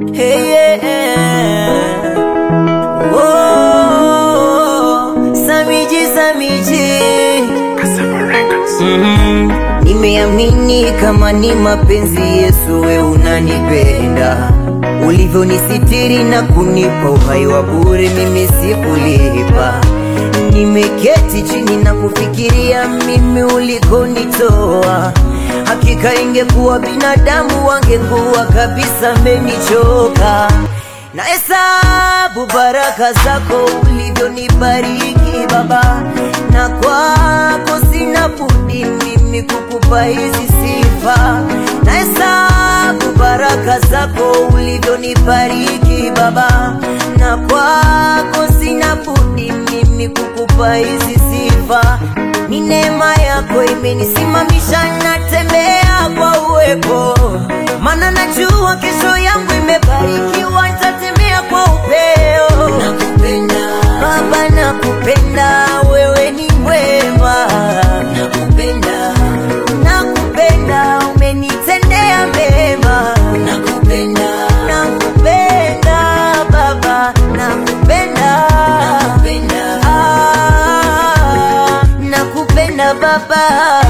Hey, yeah. Oh, Samiji, Samiji. Mhm. Nimeamini kama ni mapenzi Yesu, we unanipenda ulivyonisitiri na kunipa uhai wa bure, mimi sikulipa. Nimeketi chini na kufikiria mimi ulikonitoa, hakika ingekuwa binadamu wangekuwa kabisa menichoka na hesabu baraka zako ulivyonibariki Baba, na kwako sina budi mimi kukupa hizi sifa. Na hesabu baraka zako ulivyonibariki Baba, na kwako sina budi mimi kukupa hizi sifa. Ni neema yako imenisimamisha, natembea kwa uwepo, maana najua kesho yangu imebarikiwa, nitatembea kwa upeo. Nakupenda Baba, nakupenda, wewe ni mwema. Nakupenda, nakupenda, umenitendea mema. Nakupenda, nakupenda Baba, nakupenda, nakupenda, ah, nakupenda Baba.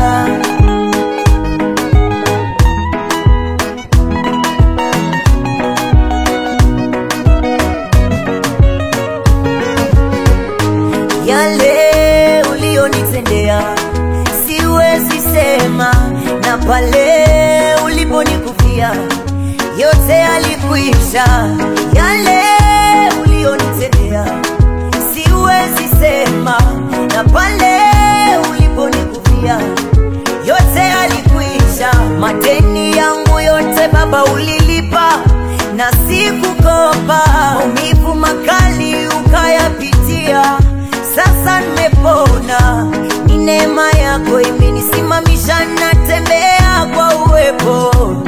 yale ulionitendea siwezi sema, na pale uliponikufia yote alikwisha. Yale ulionitendea siwezi sema, na pale uliponikufia yote alikwisha. Madeni yangu yote Baba ulilipa na sikukopa, maumivu makali ukayapitia sasa nimepona, ni neema yako imenisimamisha, natembea kwa uwepo.